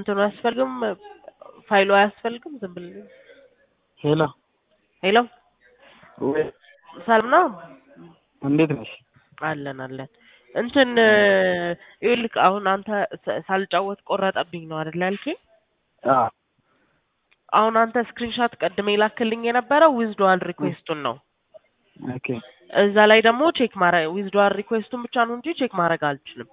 እንትኑ አያስፈልግም ፋይሉ አያስፈልግም ዝም ብለን ሄሎ ሄሎ ወይ ሰላም ነው እንዴት ነሽ? አለን አለን እንትን ይኸውልህ አሁን አንተ ሳ- ሳልጫወት ቆረጠብኝ ነው አይደል ያልከኝ አዎ አሁን አንተ ስክሪንሻት ቀድሜ ላክልኝ የነበረው ዊዝድዋል ሪኩዌስቱን ነው ኦኬ እዛ ላይ ደግሞ ቼክ ማድረግ ዊዝድዋል ሪኩዌስቱን ብቻ ነው እንጂ ቼክ ማድረግ አልችልም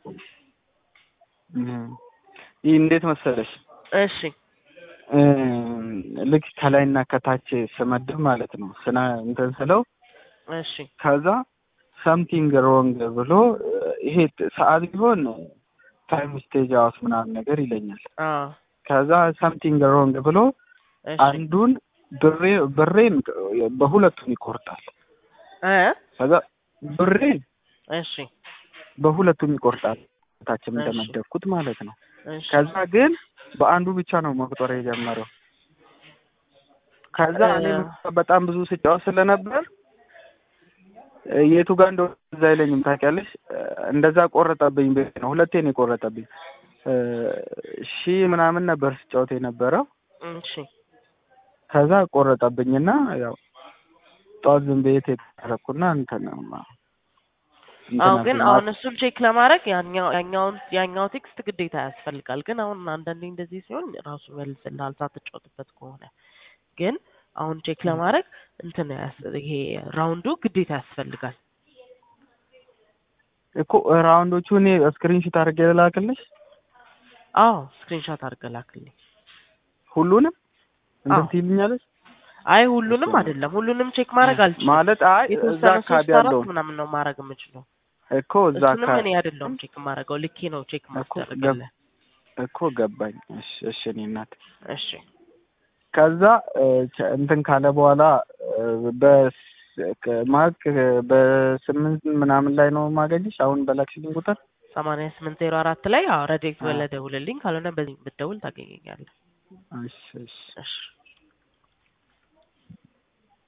እም፣ ይህ እንዴት መሰለሽ እሺ እም፣ ልክ ከላይና ከታች ስመድብ ማለት ነው ስና እንትን ስለው እሺ ከዛ ሰምቲንግ ሮንግ ብሎ ይሄ ሰዓት ቢሆን ታይም ስቴጅ አውት ምናምን ነገር ይለኛል። አዎ ከዛ ሰምቲንግ ሮንግ ብሎ እሺ አንዱን ብሬ ብሬን በሁለቱም ይቆርጣል። እ ከዛ ብሬን እሺ በሁለቱም ይቆርጣል። ታችም እሺ። እንደመደብኩት ማለት ነው። እሺ ከዛ ግን በአንዱ ብቻ ነው መቁጠር የጀመረው። ከዛ እ- እኔ በጣም ብዙ ስጫወት ስለነበር እ፣ የቱ ጋር እንደሆነ እዛ አይለኝም ታውቂያለሽ። እ፣ እንደዛ ቆረጠብኝ። ቤት ነው ሁለቴ ነው የቆረጠብኝ። እ፣ ሺህ ምናምን ነበር ስጫወት የነበረው። እሺ ከዛ ቆረጠብኝና ያው ጠዋት ዝም ብዬ የተረኩና እንትን እንትን አዎ ግን አልኩኝ። አሁን እሱን ቼክ ለማድረግ ያኛው ያኛውን ያኛው ቴክስት ግዴታ ያስፈልጋል። ግን አሁን አንዳንዴ እንደዚህ ሲሆን ራሱ መልስልሃል ሳትጫወትበት ከሆነ ግን አሁን ቼክ ለማድረግ እንትን ያስ- ይሄ ራውንዱ ግዴታ ያስፈልጋል። እኮ ራውንዶቹ እኔ ስክሪንሾት አድርጌ ልላክልሽ አዎ ስክሪንሾት አድርገህ ላክልኝ። ሁሉንም እንትን አዎ። ትይልኛለሽ አይ ሁሉንም እሺ። አይደለም፣ ሁሉንም ቼክ ማድረግ አልችልም። ማለት አይ እዛ የተወሰነ አካባቢ ሶስት አራት ያለውን ምናምን ነው ማድረግ የምችለው። እኮ እዛ እሱንም አካባቢ እኔ አይደለሁም ቼክ የማደርገው ልኬ ነው ቼክ እኮ ማስደረግልህ። እኮ ገባኝ። እሺ እሺ እኔ እናት እሺ ከዛ እ፣ ቸ- እንትን ካለ በኋላ እ፣ በስ ከ- ማለት ከ- በስምንት ምናምን ላይ ነው ማገኝሽ አሁን በላክሽልኝ ቁጥር ሰማንያ ስምንት ዜሮ አራት ላይ አዎ ረዴት አዎ። በለ ደውልልኝ፣ ካልሆነ በዚህ ብትደውል ታገኘኛለህ። እሺ እሺ እሺ